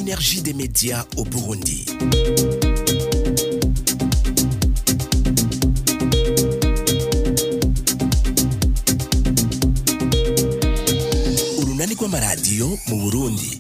synergie des médias au Burundi. Urunani rw'amaradiyo mu Burundi.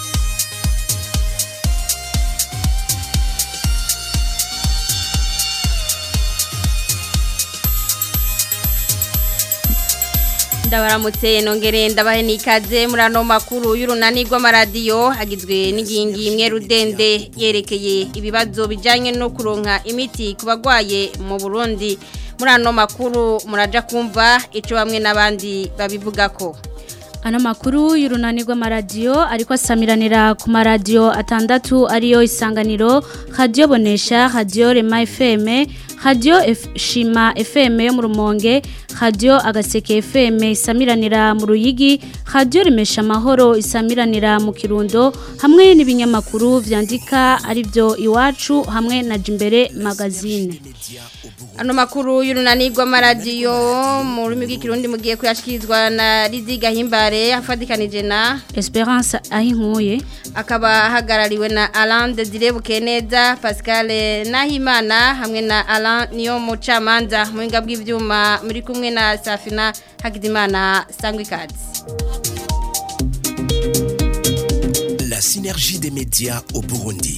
ndabaramutse nongere ndabahe n'ikaze muri ano makuru y'urunani rw'amaradiyo agizwe n'ingingi imwe rudende yerekeye ibibazo bijyanye no kuronka imiti ku bagwaye mu burundi muri ano makuru muraja kumva icyo bamwe n'abandi babivuga ko Ano makuru y'urunani rw'amaradiyo ariko asamiranira ku maradiyo atandatu ariyo isanganiro radio bonesha radio rema fm radio F- shima fm yo mu rumonge radio agaseke fm isamiranira mu ruyigi radio rimesha amahoro isamiranira mu kirundo hamwe n'ibinyamakuru vyandika arivyo iwacu hamwe na jimbere magazine ano makuru y'urunani rw'amaradiyo mu rurimi rw'ikirundi mugiye kuyashyikirizwa na Lidiga Himbare afatikanije na Esperance ahinkuye akaba ahagarariwe na Alain Desire Bukeneza Pascal Nahimana hamwe na Alain niyo mucamanza mu buhinga bw'ibyuma muri kumwe na Safina Hakizimana Sangwikazi La synergie des médias au Burundi.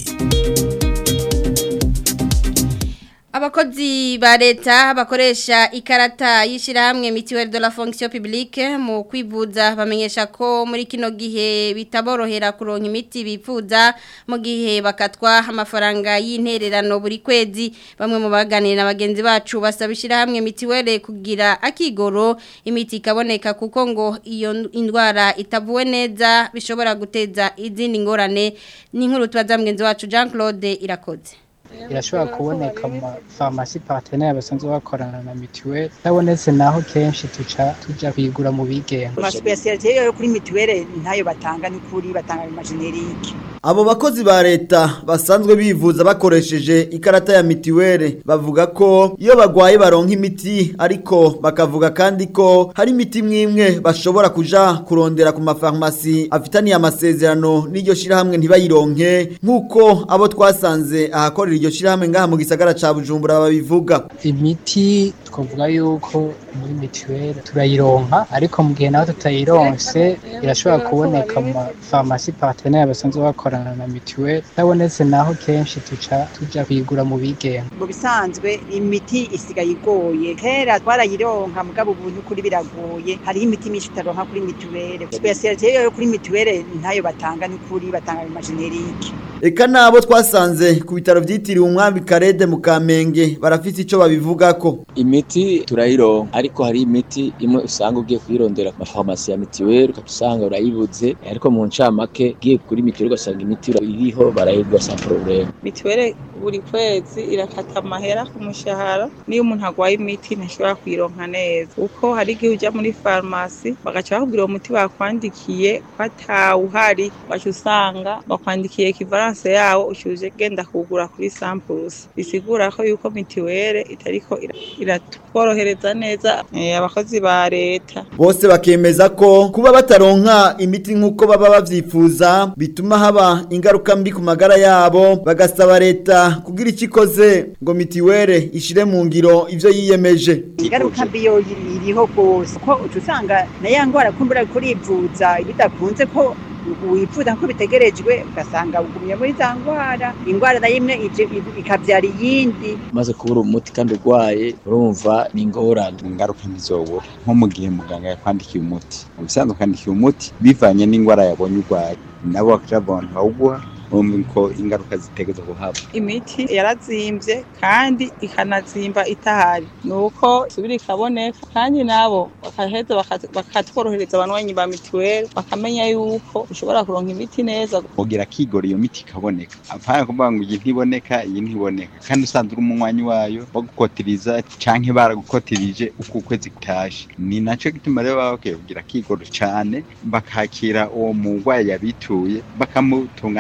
Abakozi ba leta bakoresha ikarata y'ishyirahamwe mituweli de la fonction publique mu kwivuza bamenyesha ko muri kino gihe bitaborohera kuronka imiti bifuza mu gihe bakatwa amafaranga y'intererano buri kwezi bamwe mu baganira na bagenzi bacu basaba ishyirahamwe mituweli kugira akigoro imiti ikaboneka kuko ngo iyo indwara itavuwe neza bishobora guteza izindi ngorane n'inkuru tubaza mugenzi wacu Jean Claude irakoze irashobora kuboneka mu mafarumasi parteneri basanzwe bakorana na mituweli itabonetse naho kenshi tuca tuja kuyigura mu bigenga amasipesiyalite yo kuri mituweli ntayo batanga n'ukuri batanga amajenerike Abo bakozi ba leta basanzwe bivuza bakoresheje ikarata ya mitiwere bavuga ko iyo bagwaye baronka imiti ariko bakavuga kandi ko hari imiti mwimwe bashobora kuja kurondera ku mafarmasi afitaniye amasezerano n'iryo shirahamwe ntibayironke nk'uko abo twasanze ahakorera iryo shirahamwe ngaha mu gisagara ca Bujumbura babivuga imiti twavuga yuko muri mituweli turayironka ariko mu gihe naho tutayironse irashobora kuboneka mu mafarumasi parteneri basanzwe bakorana na mituweli itabonetse naho kenshi tuca tuja kuyigura mu bigenga mu bisanzwe imiti isigaye igoye kera twarayironka mugabo ubu n'ukuri biragoye hariho imiti myinshi utaronka kuri mituweli sipesiyalite yo kuri mituweli ntayo batanga n'ukuri batanga amajenerike Eka nabo twasanze ku bitaro vyitiriwe umwami Karede mu Kamenge barafite ico babivugako imiti turayironka ariko hari imiti imwe usanga ugiye kuyirondera ku mafarumasi ya mitiweli ukabusanga urayibuze ariko mu ncamake ugiye kuri mitiweli ugasanga imiti iriho barayigwa sa problème mituweli buri kwezi irakata amahera ku mushahara niyo umuntu agwaye imiti ntashobora kuyironka neza kuko hari igihe ujya muri farumasi bagaca bakubwira uwo muti bakwandikiye ko atawuhari ugaca usanga bakwandikiye kivaranse yawo ushuje genda kuwugura kuri sampurusi bisigura ko yuko mituweli itariko ira- iratworohereza neza eh, abakozi ba leta bose bakemeza ko kuba bataronka imiti nk'uko baba bavyifuza bituma haba ingaruka mbi ku magara yabo bagasaba leta kugira icyo ikoze ngo mitiwere ishire mu ngiro ivyo yiyemeje ingaruka mbi yo iriho rwose ko uca usanga na ya ndwara kumbura kurivuza bidakunze ko wifuza ko bitegerejwe ugasanga ugumye muri za ndwara indwara nayo imwe ije ikabyara iyindi maze kubura umuti kandi urwaye urumva ni ingorane ingaruka ntizobura nko mu gihe muganga yakwandikiye umuti mu bisanzwe akwandikiye umuti bivanye n'indwara yabonye urwaye nabo bakaja abantu bawuguha bumva ko ingaruka zitegereza kuhaba imiti yarazimbye kandi ikanazimba itahari ni uko isubira ikaboneka kandi nabo bakaheza baka- bakatworohereza abanywanyi ba mituweli bakamenya yuko ushobora kuronka imiti neza kugira kigora iyo miti ikaboneka apana kuvuga ngo iyi ntiboneka iyi ntiboneka kandi usanzwe uri umunywanyi wayo bagukotiriza canke baragukotirije uko ukwezi kutashe ni naco gituma rero baba bakwiye kugira kigoro cane bakakira uwo murwayi yabituye bakamutunganiriza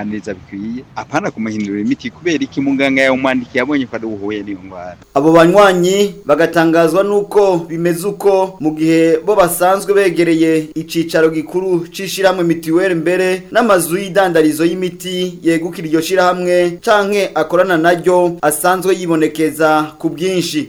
bikwiye apana kumuhindurira imiti kubera iki muganga yawumwandikiye abonye ko ari uhuye n'iyo ndwara abo banywanyi bagatangazwa nuko bimeze uko mu gihe bo basanzwe begereye icicaro gikuru c'ishirahamwe mitiweli mbere n'amazu y'idandarizo y'imiti yegukira iryo shirahamwe canke akorana naryo asanzwe yibonekeza ku bwinshi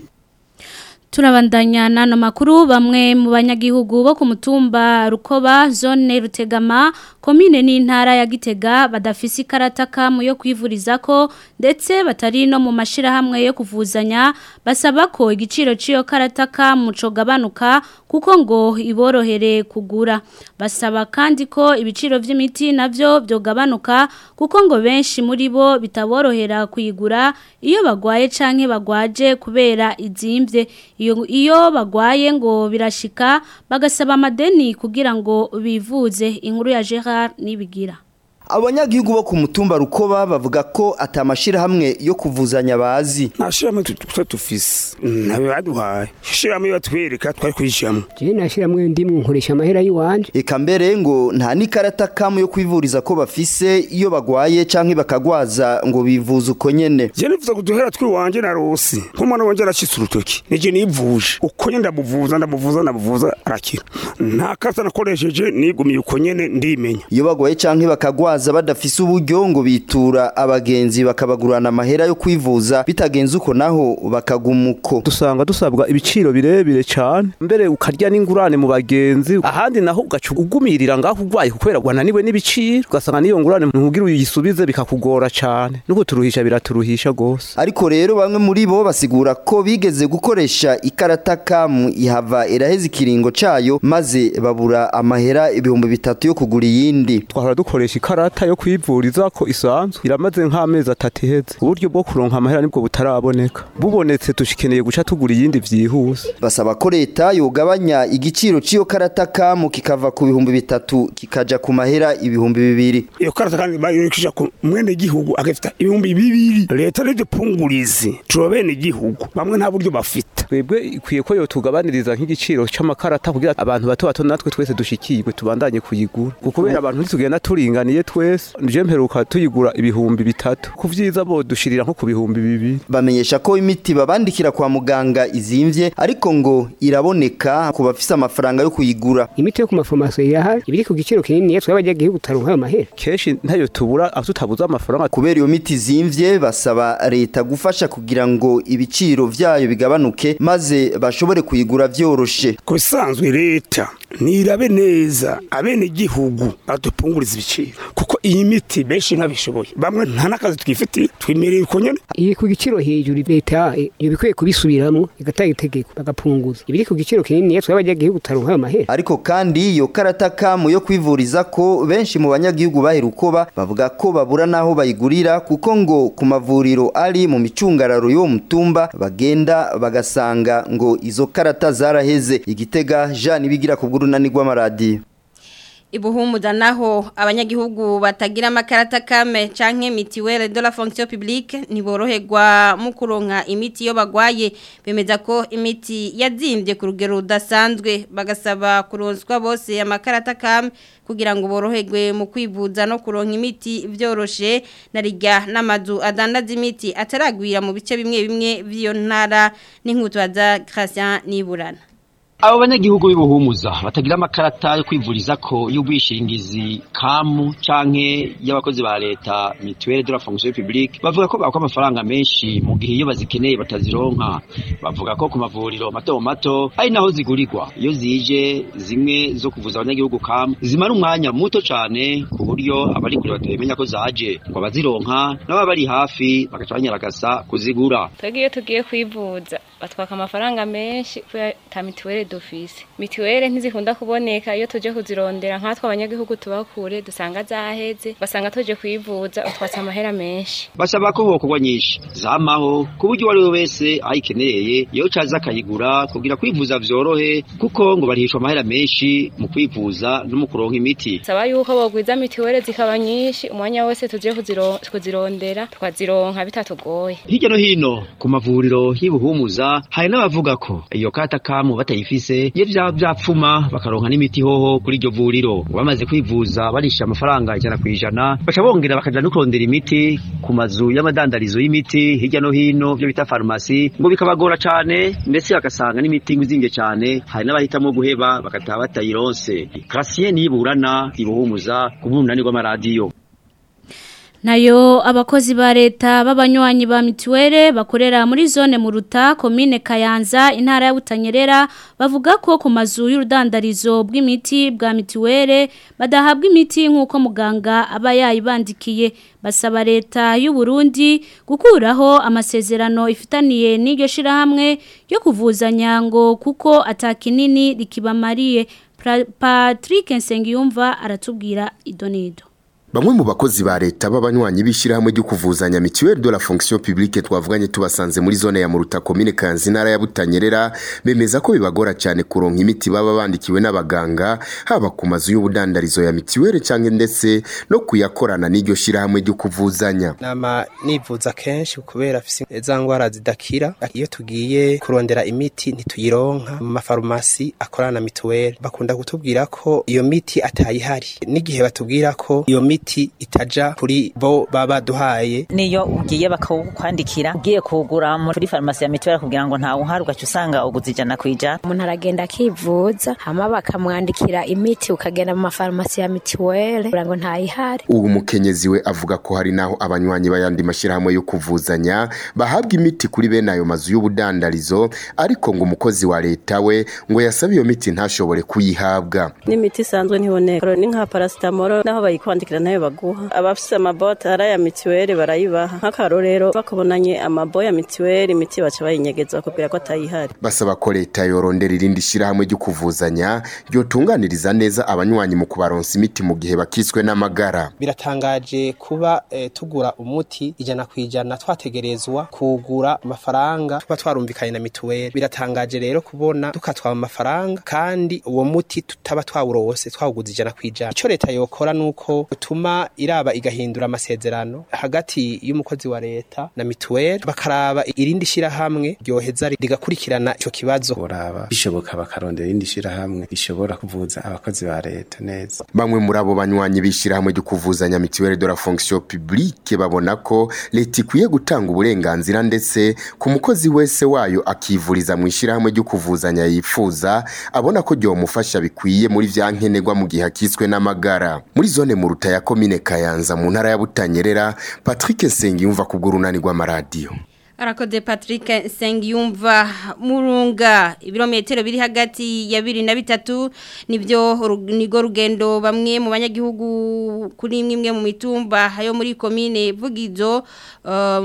Turabandanya nano makuru bamwe mu banyagihugu bo ku mutumba Rukoba zone Rutegama komine n'intara ya Gitega badafise ikarata kamu yo kwivuriza ko ndetse batari no mu mashira hamwe yo kuvuzanya basaba ko igiciro ciyo karata kamu cogabanuka kuko ngo iborohere kugura basaba kandi ko ibiciro vy'imiti navyo byogabanuka kuko ngo benshi muri bo bitaborohera kuyigura iyo bagwaye canke bagwaje kubera izimvye iyo iyo bagwaye ngo birashika bagasaba amadeni kugira ngo bivuze inkuru ya Gerard nibigira abanyagihugu bo ku mutumba rukoba bavuga ko atamashirahamwe yo kuvuzanya bazi nta shirahamwe tuba dufise ntabe baduhaye shirahamwe batwereka twari kuyishyiramo jewe nta shirahamwe ndimwe nkoresha amahera y'iwanje eka mbere ngo nta n'ikarata kamwe yo kwivuriza ko bafise iyo bagwaye canke bakagwaza ngo bivuze uko nyene je nifuza kuduhera twiwanje na rosi nk'umwana wanje aracitse urutoki nije nivuje uko nyene ndamuvuza ndamuvuza ndamuvuza arakira nta karata nakoresheje nigumiye uko nyene ndimenya iyo bagwaye canke bakagwaza baza badafise uburyo ngo bitura abagenzi bakabagurana amahera yo kwivuza bitagenze uko naho bakagumuko dusanga dusabwa ibiciro birebire cyane mbere ukarya n'ingurane mu bagenzi ahandi naho ugaca ugumirira ngaho urwaye kubera wananiwe n'ibiciro ugasanga niyo ngurane ntugira uyisubize bikakugora cyane no kuturuhisha biraturuhisha gose ariko rero bamwe muri bo basigura ko bigeze gukoresha ikarata kamu ihava iraheza ikiringo cayo maze babura amahera ibihumbi bitatu yo kugura iyindi twahora dukoresha ikarata yo kwivuriza ko isanzwe iramaze nk'amezi atatu iheze uburyo bwo kuronka amahera nibwo butaraboneka bubonetse tushikeneye guca tugura iyindi vyihuse basaba ko leta yogabanya igiciro c'iyo karata kamu kikava ku bihumbi bitatu kikaja ku mahera ibihumbi bibiri iyo karata kandi bayirikisha ku mwene gihugu agafita ibihumbi bibiri leta rije pungurizi tuba bene gihugu bamwe nta buryo bafite twebwe ikwiye ko yotugabaniriza nk'igiciro c'amakarata kugira abantu bato bato natwe twese dushikirwe tubandanye kuyigura kubera abantu ntitugenda turinganiye twese nje mperuka tuyigura ibihumbi bitatu ku vyiza bo dushirira nko ku bihumbi bibiri bamenyesha ko imiti babandikira kwa muganga izimvye ariko ngo iraboneka ku bafise amafaranga yo kuyigura imiti yo ku mafarumasi irahari ibiri ku giciro kinini yatwe abanyagihugu taronka ayo mahera kenshi ntayo tubura aho tutabuze amafaranga kubera iyo miti izimvye basaba leta gufasha kugira ngo ibiciro vyayo bigabanuke maze bashobore kuyigura vyoroshe ku bisanzwe leta nirabe neza abene gihugu badupunguriza ibiciro kuko iyi miti benshi ntabishoboye bamwe nta n'akazi twifitiye twimereye uko nyene iri ku giciro hejuru leta iyo bikwiye kubisubiramwo igatanga itegeko bagapunguza ibiri ku giciro kinini yatwe abanyagihugu taronka ayo mahera ariko kandi iyo karata kamu yo kwivuriza ko benshi mu banyagihugu baherukoba bavuga ko babura naho bayigurira kuko ngo ku mavuriro ari mu micungararo y'uwo mutumba bagenda bagasanga ngo izo karata zaraheze igitega Jean ibigira ku bw'urunani rw'amaradiyo ibuhumuza naho abanyagihugu batagira amakarata kame canke mitiwele de la fonction publique ntiboroherwa mu kuronka imiti yo bagwaye bemeza ko imiti yazimbye ku rugero rudasanzwe bagasaba kuronswa bose amakarata kame kugira ngo boroherwe mu kwivuza no kuronka imiti vyoroshe narijya n'amazu adandaza imiti ataragwira mu bice bimwe bimwe by'iyo ntara n'inkutu za Christian Niburana abo banyagihugu b'ibuhumuza batagira amakarata yo kwivuriza ko y'ubwishingizi kamu canke y'abakozi ba leta mutuelle de la fonction publique bavuga ko bakwa amafaranga menshi mu gihe iyo bazikeneye batazironka bavuga ko ku mavuriro mato mato ari naho zigurirwa iyo zije zimwe zo kuvuza abanyagihugu kamu zimara umwanya muto cane ku buryo abari kure batabimenya ko zaje ngo abazironka n'ababa bari hafi bagaca banyaragasa kuzigura twebwe iyo tugiye kwivuza batwaka amafaranga menshi kubera ta mituweli dufise mituweli ntizikunda kuboneka iyo tuje kuzirondera nkatwe abanyagihugu tubakure dusanga zaheze basanga tuje kwivuza utwatse amahera menshi basaba ko hokorwa nyinshi zamaho ku buryo uwo ari we wese ayikeneye iyo caza akayigura kugira kwivuza vyorohe kuko ngo barihishwa amahera menshi mu kwivuza no mu kuronka imiti saba yuko bogwiza mituweli zikaba nyinshi umwanya wose tuje kuziro- kuzirondera tukazironka bitatugoye hirya no hino ku mavuriro y'ibuhumuza hari n'abavuga ko iyo kata kamu batayifise bafise iyo vyaba vyapfuma bakaronka n'imiti hoho kuri iryo vuriro bamaze kwivuza barisha amafaranga ijana kwijana baca bongera bakaja no kurondera imiti ku mazu y'amadandarizo y'imiti hirya no hino byo bita farumasi ngo bikabagora cane ndetse bagasanga n'imiti ngwizimvye cane hari n'abahitamwo guheba bagataha batayironse Cassien niburana ibuhumuza ku bunani rw'amaradiyo Nayo abakozi ba leta b'abanywanyi ba mituwere bakorera muri zone muruta komine Kayanza intara ya Butanyerera bavuga ko ku mazu y'urudandarizo bw'imiti bwa mituwere badahabwa imiti nk'uko muganga aba yayibandikiye basaba leta y'u Burundi gukuraho amasezerano ifitaniye n'iryo shirahamwe yo kuvuzanya ngo kuko atakinini rikibamariye Patrick Nsengiyumva aratubwira idonido Bamwe mu bakozi ba leta b'abanywanyi bishirahamwe ryo kuvuzanya mutuelle de la fonction publique twavuganye tubasanze muri zone ya Muruta commune Kanzi ntara ya Butanyerera bemeza ko bibagora cyane kuronka imiti baba bandikiwe n'abaganga haba ku mazu y'ubudandarizo ya mutuelle canke ndetse no kuyakorana n'iryo shirahamwe ryo kuvuzanya nama nivuza kenshi kubera afise za ngwara zidakira iyo tugiye kurondera imiti ntituyironka mu mafarumasi akorana na mituelle bakunda kutubwira ko iyo miti atayihari n'igihe batubwira ko iyo miti imiti itaja kuri bo baba duhaye niyo ugiye bakakwandikira ugiye kugura muri farumasi ya mituweli kugira ngo ntawe uhari ugaca usanga uguze ijana ku ijana umuntu aragenda akivuza hama bakamwandikira imiti ukagenda mu mafarumasi ya mituweli kugira ngo ntayihari ubu mukenyezi we avuga ko hari naho abanywanyi bayandi mashyirahamwe yo kuvuzanya bahabwa imiti kuri bene ayo mazu y'ubudandarizo ariko ngo umukozi wa leta we ngo yasabe iyo miti ntashobore kuyihabwa n'imiti isanzwe ntiboneka ni nka parasitamoro naho bayikwandikira nayo baguha abafise amabote ari aya mituweli barayibaha nk'akarorero bakabonanye amabo ya mituweli imiti baca bayinyegeza bakubwira ko atayihari basaba ko leta yorondera irindi shirahamwe ryo kuvuzanya ryotunganiriza neza abanywanyi mu kubaronsa imiti mu gihe bakiswe n'amagara biratangaje kuba eh, tugura umuti ijana ku ijana twategerezwa kugura amafaranga tuba twarumvikanye na mituweli biratangaje rero kubona dukatwa amafaranga kandi uwo muti tutaba twawurose twawuguze ijana ku ijana ico leta yokora nuko utuma iraba igahindura amasezerano hagati y'umukozi wa leta na mituweli bakaraba irindi shirahamwe ryoheza rigakurikirana ico kibazo uraba bishoboka bakarondera irindi shirahamwe rishobora kuvuza abakozi ba leta neza bamwe muri abo banywanyi b'ishirahamwe ryo kuvuzanya mituweli de la fonction publique babona ko leta ikwiye gutanga uburenganzira ndetse ku mukozi wese wayo akivuriza mu ishirahamwe ryo kuvuzanya yifuza abona ko ryomufasha bikwiye muri vya nkenerwa mu gihe akiswe n'amagara muri zone mu ruta ya komine Kayanza mu ntara ya Butanyerera Patrick Sengiyumva ku bw'urunani rw'amaradiyo Arakoze Patrick Sengiyumva murunga ibirometero biri hagati ya biri na bitatu nibyo nigo rugendo bamwe mu banyagihugu kuri imwe mu mitumba yo muri komine Vugizo uh,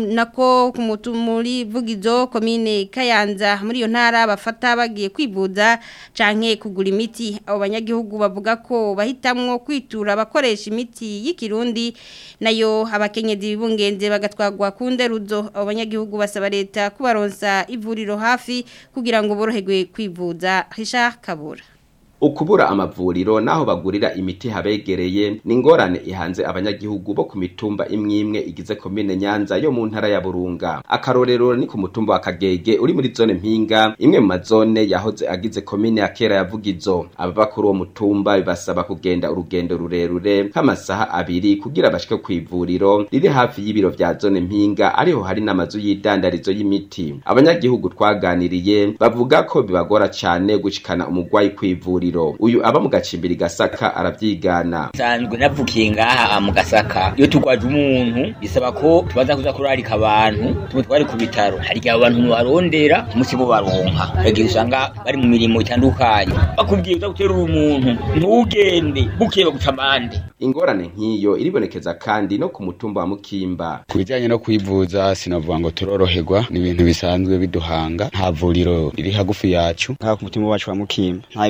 nako ku muri Vugizo komine Kayanza muri iyo ntara bafata bagiye kwivuza canke kugura imiti abo banyagihugu bavuga ko bahitamwo kwitura abakoresha imiti y'ikirundi nayo abakenyezi bibungenze bagatwagwa ku nderuzo abo abanyagihugu basaba leta kubaronsa ivuriro hafi kugira ngo boroherwe kwivuza Richard Kabura ukubura amavuriro naho bagurira imiti habegereye ni ingorane ihanze abanyagihugu bo ku mitumba imwe imwe igize komine nyanza yo mu ntara ya burunga akarorero ni ku mutumba wa kagege uri muri zone mpinga imwe mu mazone yahoze agize komine ya kera yavugizo ababa kuri uwo mutumba bibasaba kugenda urugendo rurerure nk'amasaha abiri kugira bashike ku ivuriro riri hafi y'ibiro vya zone mpinga ariho hari n'amazu y'idandarizo y'imiti abanyagihugu twaganiriye bavuga ko bibagora cane gushikana umugwayi ku ivuriro uyu aba mu gacimbiri gasaka aravyigana nsanzwe navukiye ngaha mu gasaka iyo turwaje umuntu bisaba ko tubaza kuza kurarika abantu tumwe twari ku bitaro hari igihe abantu mubarondera umunsi bo baronka hari igihe usanga bari mu mirimo itandukanye bakubwiye uza guterura umuntu ntugende bukeye baguca amande ingorane nk'iyo iribonekeza kandi no ku mutumba wa mukimba ku bijyanye no kwivuza sinavuga ngo turoroherwa ni ibintu bisanzwe biduhanga nta vuriro riri hagufi yacu nk'aho ku mutima wacu wa mukimba nta bitaro dufite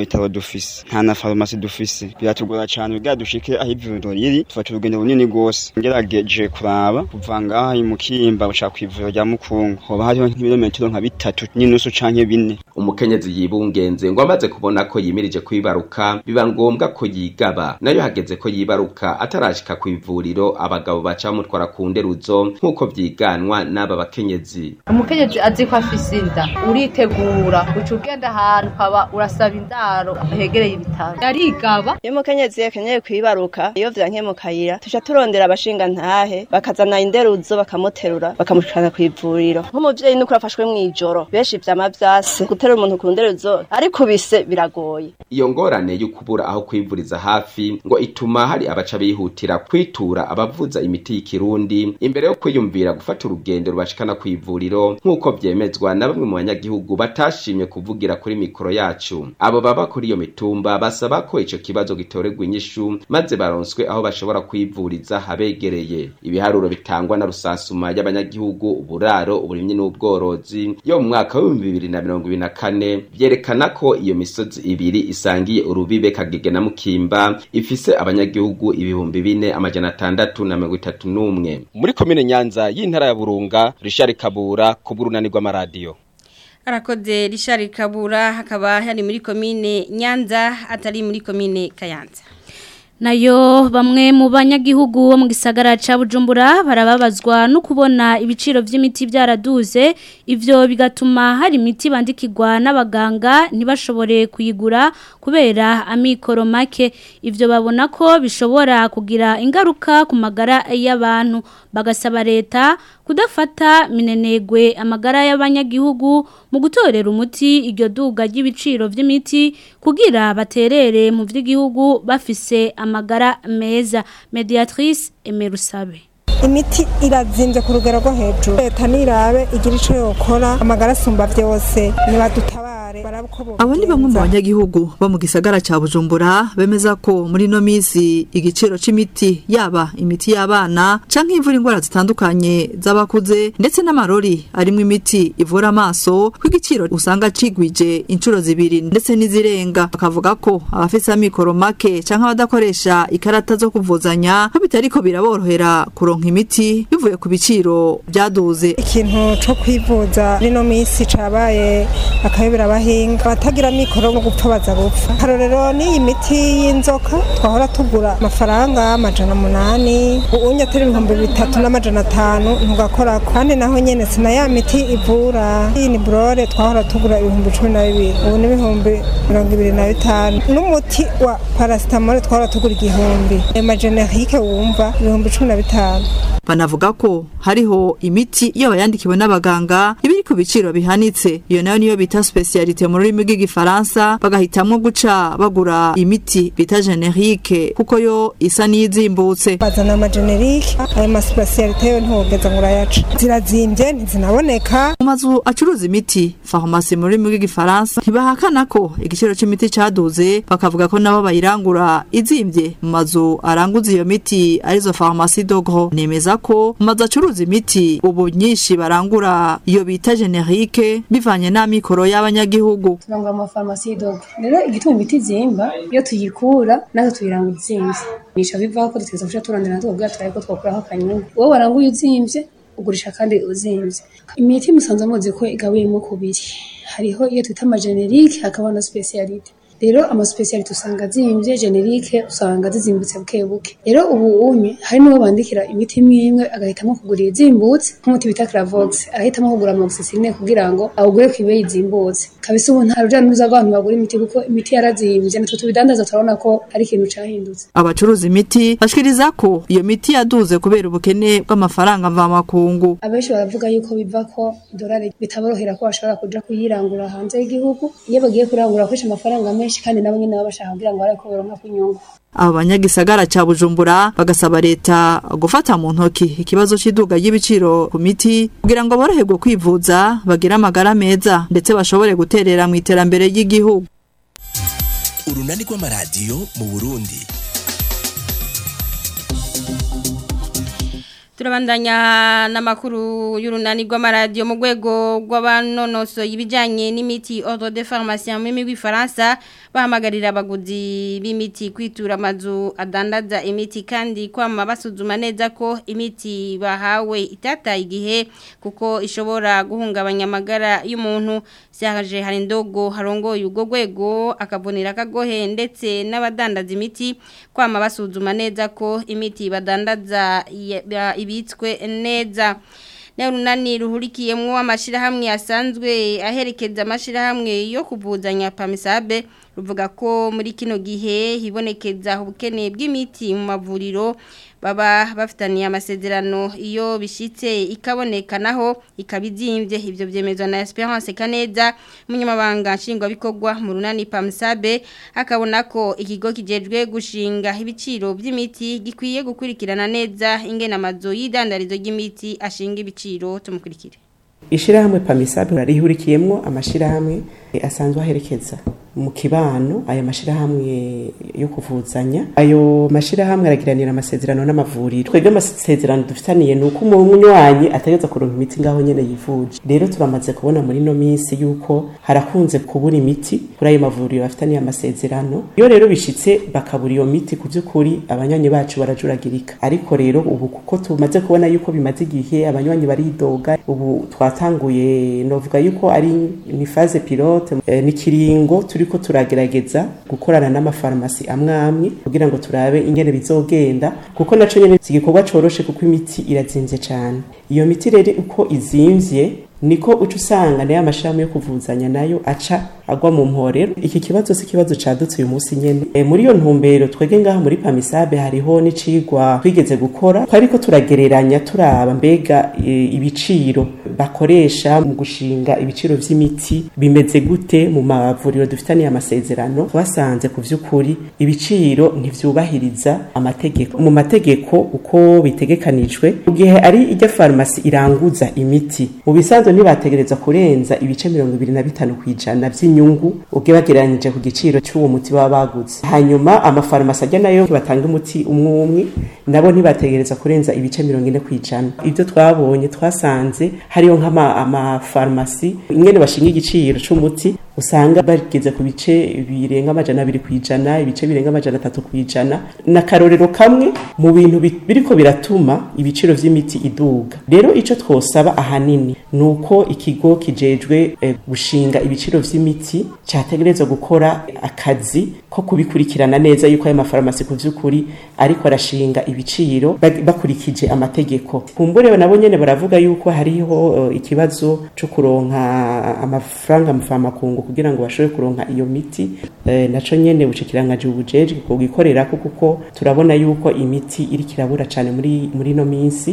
dufise nta na farumasi dufise biratugora cyane kugira dushike aho ivuriro riri tufata urugendo runini rwose ngerageje kuraba kuva ngaha mu Kimba gushaka ku ivuriro rya Mukungu hoba hariho nk'ibirometero nka bitatu n'inusu canke bine umukenyezi yibungenze ngo amaze kubona ko yimirije kwibaruka biba ngombwa ko yigaba nayo hageze ko yibaruka atarashika ku ivuriro abagabo baca bamutwara ku nderuzo nk'uko vyiganwa n'aba bakenyezi umukenyezi azi ko afise inda uritegura uca ugenda ahantu ukaba urasaba indaro hegereye ibitaro yarigaba iyo umukenyezi yakenyeye kwibaruka iyo vyanke mu kayira tuca turondera abashinga ntahe bakazana inderuzo bakamuterura bakamushikana ku ivuriro nk'umuvyeyi nuko afashwe mw'ijoro benshi vyama vyase guterura umuntu ku nderuzo ariko bise biragoye iyo ngorane yo kubura aho kwivuriza hafi ngo ituma hari abaca bihutira kwitura abavuza imiti y'ikirundi imbere yo kwiyumvira gufata urugendo rubashikana ku ivuriro nk'uko vyemezwa na bamwe mu banyagihugu batashimye kuvugira kuri mikoro yacu abo baba kuri iyo mitumba basaba ko ico kibazo gitorerwa inyishu maze baronswe aho bashobora kwivuriza habegereye ibiharuro bitangwa na rusansuma y'abanyagihugu uburaro uburimyi n'ubworozi yo mu mwaka w'ibihumbi bibiri na mirongo ibiri na kane vyerekana ko iyo misozi ibiri isangiye urubibe kagege na mukimba ifise abanyagihugu ibihumbi bine amajana atandatu na mirongo itatu n'umwe muri komine nyanza y'intara ya burunga rishari kabura ku bw'urunani rw'amaradiyo arakoze Richard Kabura hakaba hari muri komine Nyanza atari muri komine Kayanza nayo bamwe mu banyagihugu bo mu gisagara ca Bujumbura barababazwa no kubona ibiciro vy'imiti byaraduze ivyo bigatuma hari imiti bandikirwa n'abaganga ntibashobore kuyigura kubera amikoro make ivyo babona ko bishobora kugira ingaruka ku magara y'abantu bagasaba leta kudafata minenegwe amagara y'abanyagihugu mu gutorera umuti iryo duga ry'ibiciro vy'imiti kugira baterere mu vy'igihugu bafise amagara meza mediatrice Emerusabe imiti irazinze ku rugero rwo hejuru leta nirabe igira ico yokora amagara asumba vyose nibadutabare abo ni bamwe mu banyagihugu bo mu gisagara ca bujumbura bemeza ko muri ino minsi igiciro c'imiti yaba imiti y'abana canke ivura indwara zitandukanye z'abakuze ndetse n'amarori arimwo imiti ivura amaso ko igiciro usanga cigwije inshuro zibiri ndetse n'izirenga bakavuga ko abafise amikoro make canke abadakoresha ikarata zo kuvuzanya ko bitariko biraborohera kuronka imiti bivuye ku biciro byaduze ikintu co kwivuza rino minsi cabaye akayobera abahinga abatagira mikoro no gupfa baza gupfa karorero n'iyi miti y'inzoka twahora tugura amafaranga amajana munani ubunya atari ibihumbi bitatu n'amajana atanu ntugakorako kandi naho nyene sina ya miti ivura iyi ni burore twahora tugura ibihumbi cumi na bibiri ubu ni ibihumbi mirongo ibiri na bitanu n'umuti wa parasitamole twahora tugura igihumbi ayo majenerike wumva ibihumbi cumi na bitanu banavuga ko hariho imiti iyo bayandikiwe n'abaganga iba iri ku biciro bihanitse iyo nayo niyo bita specialite mu rurimi rw'igifaransa bagahitamwo guca bagura imiti bita generique kuko yo isa n'iyizimbutse bazana amagenerike ayo maspecialite yo ntiwogeza ngo urayaca zirazimbye ntizinaboneka mu mazu acuruza imiti farumasi mu rurimi rw'igifaransa ntibahakana ko igiciro c'imiti caduze bakavuga ko nabo bayirangura izimbye mu mazu aranguza iyo miti arizo farumasi dogro nemeza ko mu mazu acuruza imiti ubu nyinshi barangura iyo bita generique bivanye n'amikoro y'abanyagihugu turangura mu mafarumasi y'idogro rero igituma imiti izimba iyo tuyikura natwe tuyirangura izimvye nisha bivaho ko dutegereza kuja turondera natwe kubwira turabe ko twokuraho akanyungu wowe waranguye uzimvye ugurisha kandi uzimvye imiti musanzwe muzi ko igabuyemo kubiri hariho iyo twita amagenerike hakaba na specialite rero amaspecialite usanga azimvye generique usanga zizimbutse buke buke rero ubu unye hari n'uwo bandikira imiti imwe imwe agahitamo kugura izimbutse nk'umuti bita Cravox arahitamo kugura amoxicilline kugira ngo awugure ku ibeyi izimbutse kabisa ubu nta ruja n'uruza rw'abantu bagura imiti kuko imiti yarazimvye natwe tubidandaza turabona ko ari ikintu cahindutse abacuruza imiti bashikiriza ko iyo miti yaduze kubera ubukene bw'amafaranga mvamakungu abenshi baravuga yuko biva ko idolari bitaborohera ko bashobora kuja kuyirangura hanze y'igihugu iyo bagiye kurangura bakoresha amafaranga menshi menshi kandi nabo nyene baba bashaka kugira ngo bareko baronka kunyungu abo banyagisagara ca bujumbura bagasaba leta gufata mu ntoki ikibazo c'iduga ry'ibiciro ku miti kugira ngo boroherwe kwivuza bagire amagara meza ndetse bashobore guterera mu iterambere ry'igihugu urunani rw'amaradiyo mu burundi turabandanya n'amakuru y'urunani rw'amaradiyo mu rwego rw'abanonoso ibijyanye n'imiti ordre de pharmacie mu rurimi rw'ifaransa bahamagarira abaguzi b'imiti kwitura amazu adandaza imiti kandi kwama basuzuma neza ko imiti bahawe itataye igihe kuko ishobora guhungabanya amagara y'umuntu Serge Harindogo harongoye ubwo rwego akabonera kagohe ndetse n'abadandaza imiti kwama basuzuma neza ko imiti badandaza ibitswe neza Nerunani ruhurikiyemwo amashirahamwe asanzwe aherekeza amashirahamwe yo kuvuzanya pamisabe ruvuga ko muri kino gihe hibonekeza ubukene bw'imiti mu mavuriro baba bafitaniye amasezerano iyo bishitse ikaboneka naho ikabizimbye ivyo vyemezwa na Esperance Kaneza munyamabanga nshingwabikorwa mu runani Pamsabe akabona ko ikigo kijejwe gushinga ibiciro by'imiti gikwiye gukurikirana neza ingena amazo y'idandarizo ry'imiti ashinga ibiciro tumukurikire ishirahamwe Pamisabe rarihurikiyemwo amashirahamwe asanzwe aherekeza mu kibano ayo mashirahamwe yo kuvuzanya ayo mashirahamwe aragiranira amasezerano n'amavuriro twebwe amasezerano dufitaniye ni uko umunywanyi ategeza kuronka imiti ngaho nyene yivuje rero turamaze kubona muri no minsi yuko harakunze kubura imiti kuri ayo mavuriro bafitaniye amasezerano iyo rero bishitse bakabura iyo miti ku by'ukuri abanywanyi bacu barajuragirika ariko rero ubu kuko tumaze kubona yuko bimaze igihe abanywanyi baridoga ubu twatanguye novuga yuko ari ni phase pilote e, ni kiringo turiko turagerageza gukorana n'amafarmasi amwe amwe kugira ngo turabe ingene bizogenda kuko naco nyene igikorwa coroshe kuko imiti irazimvye cyane iyo miti rero uko izimvye niko uca usanga nayo amashami yo kuvuzanya nayo aca agwa mu mporero iki kibazo si kibazo cadutse uyu munsi nyene e, muri iyo ntumbero twege ngaha muri pamisabe hariho n'icigwa twigeze gukora twariko turagereranya turaba mbega e, ibiciro bakoresha mu gushinga ibiciro vy'imiti bimeze gute mu mavuriro dufitaniye amasezerano twasanze ku vy'ukuri ibiciro ntivyubahiriza amategeko mu mategeko uko bitegekanijwe mu gihe ari irya farumasi iranguza imiti mu bisanzwe ntibategereza kurenza ibice mirongo ibiri na bitanu kw'ijana vy'inyungu ubwe bagereranyije ku giciro c'uwo muti baba baguze hanyuma amafarumasi ajya nayo batanga umuti umwe umwe nabo ntibategereza kurenza ibice mirongo ine kw'ijana ibyo twabonye twasanze hariyo nk'amafarumasi ingene bashinga igiciro c'umuti usanga bageze ku bice birenga amajana abiri kw'ijana ibice birenga amajana atatu kw'ijana na karorero kamwe mu bintu biriko biratuma ibiciro vy'imiti iduga rero ico twosaba ahanini ni uko ikigo kijejwe eh, gushinga ibiciro vy'imiti categerezwa gukora akazi ko kubikurikirana neza yuko ayo mafarumasi ku vy'ukuri ariko arashinga ibiciro bakurikije amategeko kumbure nabo nyene baravuga yuko hariho uh, ikibazo co kuronka amafaranga mvamakungu kugira ngo bashobore kuronka iyo miti e, naco nyene bucikirangaje ubujeje kugikorera kuko turabona yuko imiti iri kirabura cyane muri muri no minsi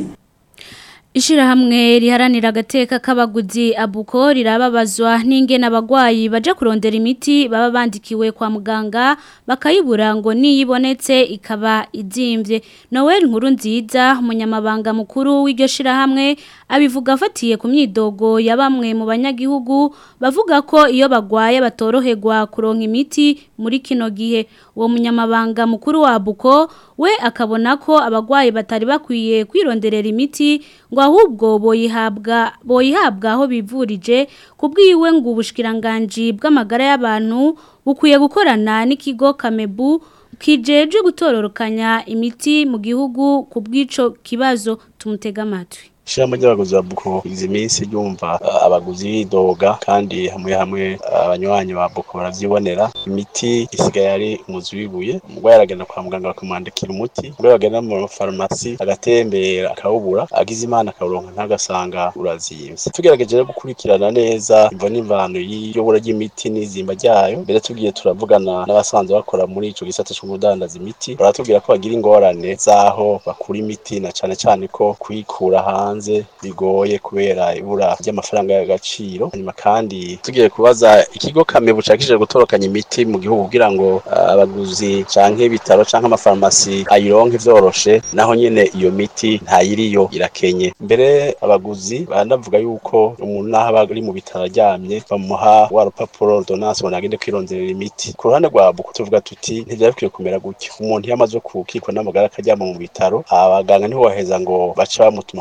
Ishirahamwe riharanira agateka k'abaguzi abuko rirababazwa n'ingene abagwayi baje kurondera imiti baba bandikiwe kwa muganga bakayibura ngo niyibonetse ikaba izimvye Noel nkuru nziza umunyamabanga mukuru w'iryo shirahamwe abivuga afatiye ku myidogo ya bamwe mu banyagihugu bavuga ko iyo bagwaye batoroherwa kuronka imiti muri kino gihe uwo munyamabanga mukuru wa abuko we akabona ko abagwayi batari bakwiye kwironderera imiti ngo ahubwo boyihabwa boyihabwa aho bivurije kubwiwe ngo ubushikiranganje bw'amagara y'abantu bukwiye gukorana n'ikigo Kamebu kijeje gutororokanya imiti mu gihugu kubw'ico kibazo tumutega amatwi Shamba ry'abaguzi ba Buko izi minsi ryumva uh, abaguzi bidoga kandi hamwe hamwe abanywanyi uh, ba Buko baravyibonera imiti isigaye ari umuzi wibuye umugwayi aragenda kwa muganga bakamwandikira umuti ubwo bagenda mu farumasi agatembera akawubura agize imana akawuronka ntagasanga urazimvye tugerageje gukurikirana neza imvo n'imvano y'iyobora ry'imiti n'izimba ryayo mbere tugiye turavugana n'abasanzwe bakora muri ico gisata cyo kudandaza imiti baratubwira ko bagira ingorane zaho bakura imiti na cane cane ko kuyikura hanze hanze bigoye kubera ibura ry'amafaranga y'agaciro hanyuma kandi tugiye kubaza ikigo kame bucakishije gutorokanya imiti mu gihugu kugira ngo abaguzi uh, canke ibitaro canke amafarmasi ayironke vyoroshe naho nyene iyo miti ntayiriyo irakenye mbere abaguzi banavuga yuko umuntu naho aba ari mu bitaro aryamye bamuha wa rupapuro ordonnance ngo nagende kwironderera imiti ku ruhande rwa buku tuvuga tuti ntivyari bikwiye kumera gutyo umuntu iyo amaze kukikwa n'amagara akaryama mu bitaro abaganga niho baheza ngo baca bamutuma kuja kwirondera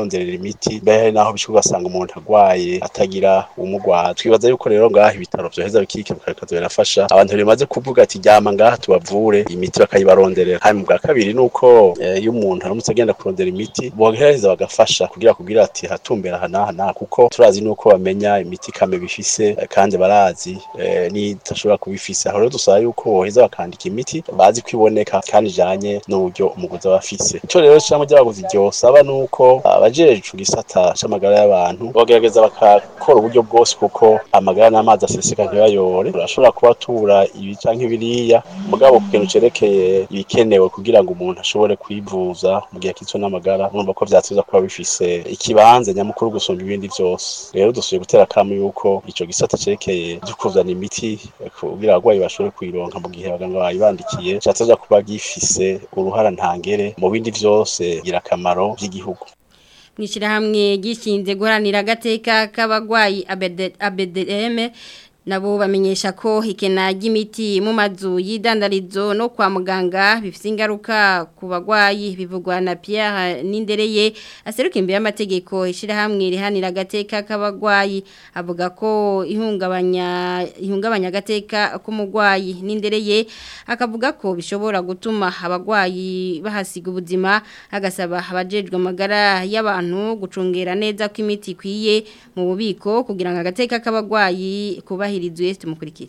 bironderera imiti mbere naho bishobora ugasanga umuntu arwaye atagira umugwaza twibaza yuko rero ngaha ibitaro vyoheza bikikebuka bikaza birafasha abantu bimaze kuvuga ati ryama ngaha tubavure imiti bakayibaronderera hanyuma bwa kabiri nuko eh, iyo umuntu aramutse agenda kurondera imiti bogereza bagafasha kugira kugira ati hatumbera aha n'aha n'aha kuko turazi nuko bamenya imiti kame bifise eh, kandi barazi eh, n'idashobora kuba ifise aho rero dusaba yuko boheza bakandika imiti bazi ko iboneka kandi ijanye n'uburyo umuguzi aba afise ico rero icambo ry'abaguzi ryosaba nuko abajejwe igisata c'amagara y'abantu bogerageza bakakora uburyo bwose kuko amagara n'amazi aseseka ntibayore urashobora kubatura ibi canke biriya mugabo ku kintu cerekeye ibikenewe kugira ngo umuntu ashobore kwivuza mu gihe kitso n'amagara urumva ko vyateza kuba bifise ikibanza nyamukuru gusumba ibindi vyose rero dusubiye gutera akamu yuko ico gisata cerekeye vyo kuzana imiti eh, kugira abagwayi bashobore kuyironka mu gihe abaganga bayibandikiye cateza kuba gifise uruhara ntangere mu bindi vyose gira akamaro vy'igihugu mwishirahamwe gishinze guharanira agateka k'abagwayi ABDM nabo bamenyesha ko ikena ry'imiti mu mazu y'idandarizo no kwa muganga bifite ingaruka ku bagwayi bivugwa na Pierre Nindereye aseruka imbere y'amategeko ishirahamwe rihanira agateka k'abagwayi avuga ko ihungabanya ihungabanya agateka k'umugwayi Nindereye akavuga ko bishobora gutuma abagwayi bahasiga ubuzima agasaba abajejwe amagara y'abantu gucungera neza ko imiti ikwiye mu bubiko kugira ngo agateka k'abagwayi kubahirizwe tumukurikire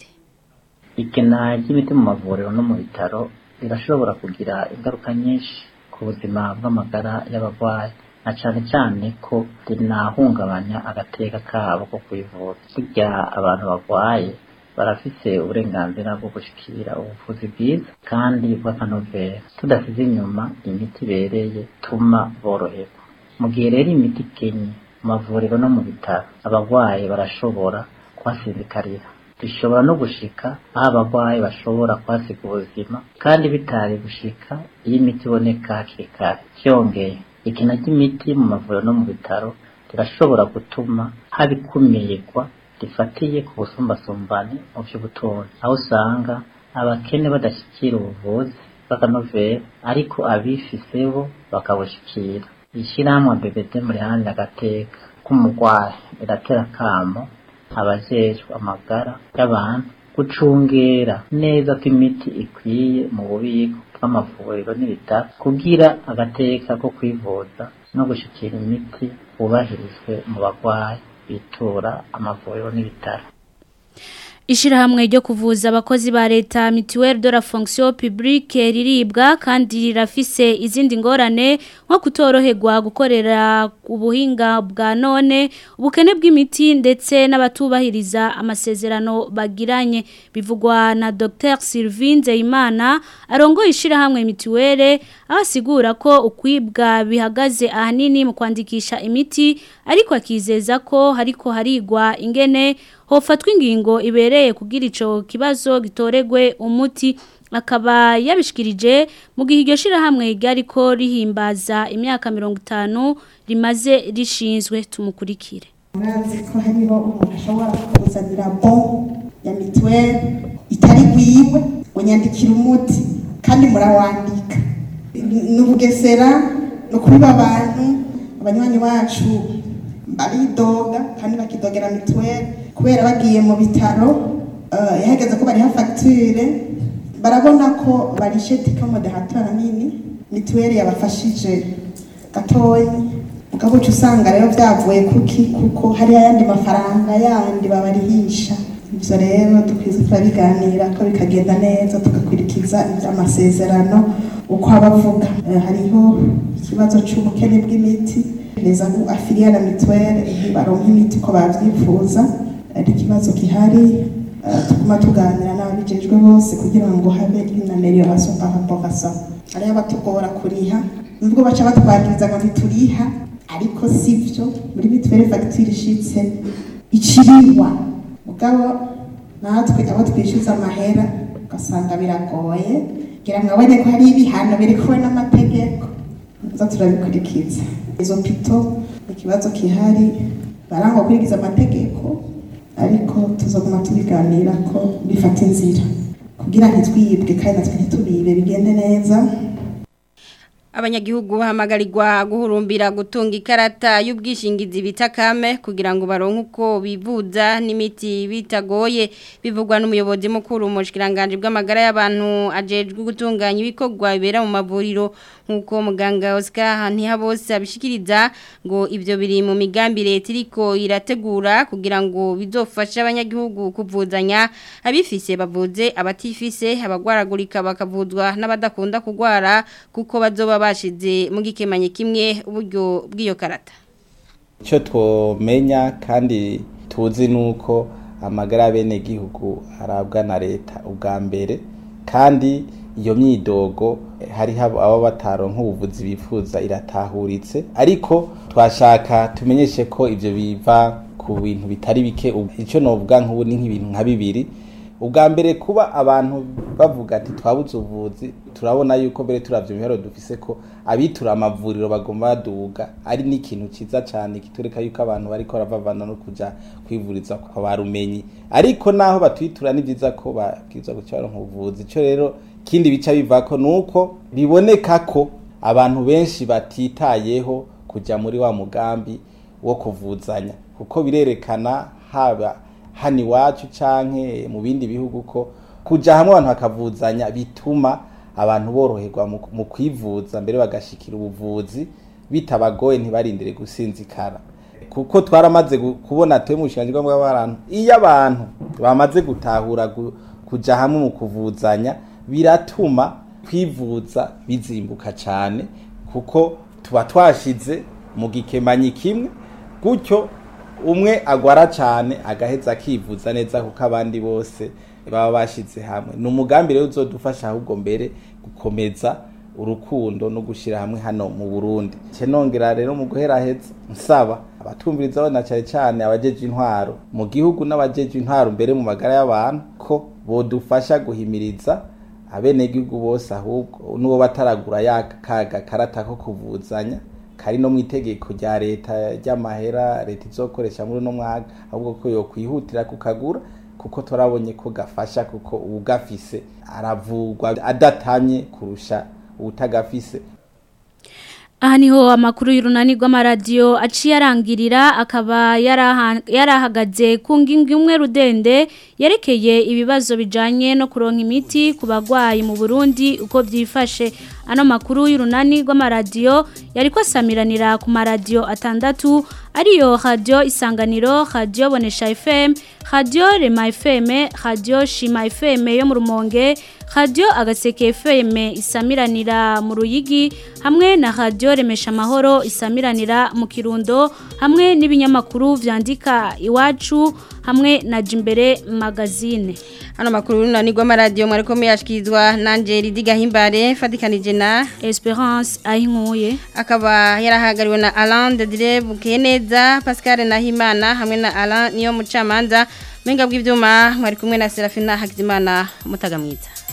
ikena ry'imiti mu mavuriro no mu bitaro rirashobora kugira ingaruka nyinshi ku buzima bw'amagara y'abarwayi na cyane cyane ko rinahungabanya agateka kabo ko kwivuza burya abantu barwaye barafise uburenganzira bwo gushikira ubuvuzi bwiza kandi bw'akanovera tudasize inyuma imiti ibereye tuma boroherwa mu gihe rero imiti ikenye mu mavuriro no mu bitaro abarwayi barashobora kuhasinzikarira bishobora no gushika aho abarwayi bashobora kuhasiga ubuzima kandi bitari gushika iyo imiti iboneka hakiri kare byongeye ikina ry'imiti mu mavuriro no mu bitaro rirashobora gutuma haba ikumirwa rifatiye ku busumbasumbane mu by'ubutunzi aho usanga abakene badashyikira ubuvuzi bw'akanovera ariko abifise bo bakabushikira ishyirahamwe BBD muri handi agateka k'umurwayi riratera akamo abajejwe amagara y'abantu gucungera neza ko imiti ikwiye mu bubiko bw'amavuriro n'ibitaro kugira agateka ko kwivuza no gushikira imiti bubahirizwe mu barwayi bitura amavuriro n'ibitaro Ishirahamwe ryo kuvuza abakozi ba leta mutuelle de la fonction publique riribwa kandi rirafise izindi ngorane nko kutoroherwa gukorera ubuhinga bwa none ubukene bw'imiti ndetse n'abatubahiriza amasezerano bagiranye bivugwa na Dr Sylvain Nzeyimana arongoye ishirahamwe mutuelle asigura ko ukwibwa bihagaze ahanini mu kwandikisha imiti ariko akizeza ko hariko harigwa ingene hofatwa ingingo ibereye kugira ico kibazo gitoregwe umuti akaba yabishikirije mu gihe iryo shirahamwe ryari ko rihimbaza imyaka 50 rimaze rishinzwe tumukurikire murazi ko hariho umuntu ashobora kuzanira bon ya mituweli itari gwiwe ngo nyandikire umuti kandi murawandika ni ubugesera ni ukubiba abantu abanywanyi bacu baridoga kandi bakidogera mituweli kubera bagiye mu bitaro yahageze ko bariha fagitire barabona ko barishe tikomode hatora nini mituweli yabafashije gatoya mugabo uca usanga rero byavuye kuki kuko hari ayandi mafaranga yandi babarihisha ibyo rero dukwiye turabiganira ko bikagenda neza tugakurikiza iby'amasezerano uko abavuga hariho ikibazo cy'ubukene bw'imiti neza ngo afiliya na mituweli ntibaronke imiti uko babyifuza ari ikibazo gihari tuguma tuganira n'ababijejwe bose kugira ngo habe inamelioration par rapport à ça hariho abatugora kuriha nubwo baca batwagiriza ngo ntituriha ariko sivyo muri mituweli fagitire ishitse iciriwa mugabo natwe abo twishyuza amahera ugasanga biragoye ngira ngo abone ko hari ibihano biri kuwe n'amategeko tuza turabikurikiza izo pito ikibazo kihari barangwa gukurikiza amategeko ariko tuzaguma tubiganira ko bifata inzira kugira ntitwibwe kandi natwe ntitubibe bigende neza abanyagihugu bahamagarirwa guhurumbira gutunga ikarata y'ubwishingizi bita kame kugira ngo baronke uko bivuza n'imiti bitagoye bivugwa n'umuyobozi mukuru mu bushikiranganje bw'amagara y'abantu ajejwe gutunganya ibikorwa bibera mu mavuriro nk'uko muganga Oscar Ntihabose abishikiriza ngo ibyo biri mu migambi leta iriko irategura kugira ngo bizofashe abanyagihugu kuvuzanya abifise bavuze abatifise abagwaragurika bakavuzwa n'abadakunda kugwara kuko bazoba bashize mu gikemanye kimwe uburyo bw'iyo karata icyo twomenya kandi tuzi ni uko amagara y'abenegihugu arabwa na leta ubwa mbere kandi iyo myidogo hariho abo bataronka ubuvuzi bifuza iratahuritse ariko twashaka tumenyeshe ko ibyo biva ku bintu bitari bike icyo novuga nk'ubu ni nk'ibintu nka bibiri ubwa mbere kuba abantu bavuga ati twabuze ubuvuzi turabona yuko mbere turavye imihero dufise ko abitura amavuriro bagomba baduga ari n'ikintu ciza cyane kitureka yuko abantu bariko baravavana no kuja kwivuriza kwa barumenyi ariko naho batwitura ni byiza ko babwirizwa guca baronka ubuvuzi ico rero kindi bica bivako nuko biboneka ko abantu benshi batitayeho kuja muri wa mugambi wo kuvuzanya kuko birerekana haba hano iwacu canke mu bindi bihugu ko kuja hamwe abantu bakavuzanya bituma abantu boroherwa mu kwivuza mbere bagashikira ubuvuzi bitabagoye ntibarindire gusinzikara kuko twaramaze kubona twe mu bushikiranganji bw'abantu iyo abantu bamaze gutahura kuja hamwe mu kuvuzanya biratuma kwivuza bizimbuka cyane kuko tuba twashize mu gikemanyi kimwe gutyo umwe agwara cyane agaheza akivuza neza kuko abandi bose baba bashize hamwe ni umugambi rero uzodufasha ahubwo mbere gukomeza urukundo no gushyira hamwe hano mu burundi nongera rero mu guheraheza nsaba abatumviriza abana cyane cyane abajeje intwaro mu gihugu n'abajeje intwaro mbere mu magara y'abantu ko bodufasha guhimiriza abenegihugu bose ahubwo n'uwo bataragura ya kaga karata ko kuvuzanya kari no mu itegeko rya leta ry'amahera leta izokoresha muri uno mwaka ahubwo ko yokwihutira kukagura kuko turabonye ko gafasha kuko uwugafise aravurwa adatamye kurusha uwutagafise aha niho amakuru y'urunani rw'amaradiyo aciye arangirira akaba yarahagaze ku ngingo imwe rudende yerekeye ibibazo bijyanye no kuronka imiti ku barwayi mu burundi uko byifashe ano makuru y'urunani rw'amaradiyo yari kwasamiranira ku maradiyo atandatu ariyo radiyo isanganiro radiyo bonesha fm radiyo rema fm radiyo shima fm yo mu rumonge radiyo agaseke fm isamiranira mu ruyigi hamwe na radiyo remesha amahoro isamiranira mu kirundo hamwe n'ibinyamakuru byandika iwacu hamwe na jimbere magazine hano makuru runani rw'amaradiyo mwari ko muyashyikirizwa na angeli digahimbare fatikanije na esperance ayinkuye akaba yarahagariwe na alain de dire bukeneza pascal nahimana hamwe na alain niyo mucamanza mwenga bw'ibyuma mwari kumwe na serafina hakizimana mutaga mwiza